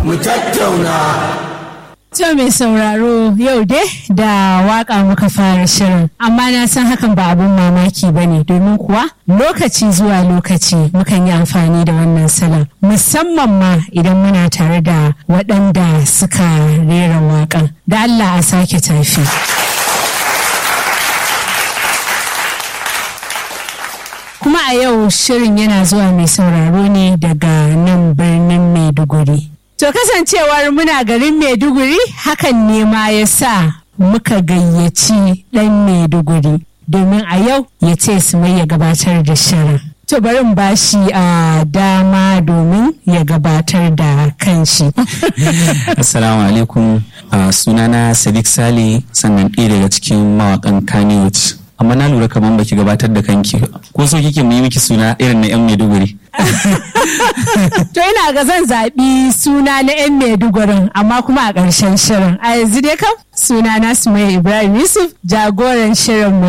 mu tattauna. To mai sauraro yau dai da waka muka fara shirin amma na san hakan ba abun mamaki ba ne domin kuwa lokaci zuwa lokaci mukan yi amfani da wannan salon musamman ma idan muna tare da waɗanda suka rera waƙan da Allah a sake tafi. Kuma a yau shirin yana zuwa mai sauraro ne daga nan birnin Maiduguri. To kasancewar muna garin Maiduguri hakan ne ma ya sa muka gayyaci ɗan Maiduguri domin a yau ya ce su mai ya gabatar da shirin. To bari ba shi a dama domin ya gabatar da kanshi. Assalamu alaikum uh, sunana Sadiq Sale sannan ɗaya daga cikin mawakan Kannywood. Amma na lura kamar baki gabatar da kanki ko so kike mu yi miki suna irin na 'yan Maiduguri. To ina ga zan zaɓi suna na 'yan Maidugurin amma kuma a ƙarshen shirin. A yanzu dai kam suna na Sumaya Ibrahim Yusuf jagoran shirin mu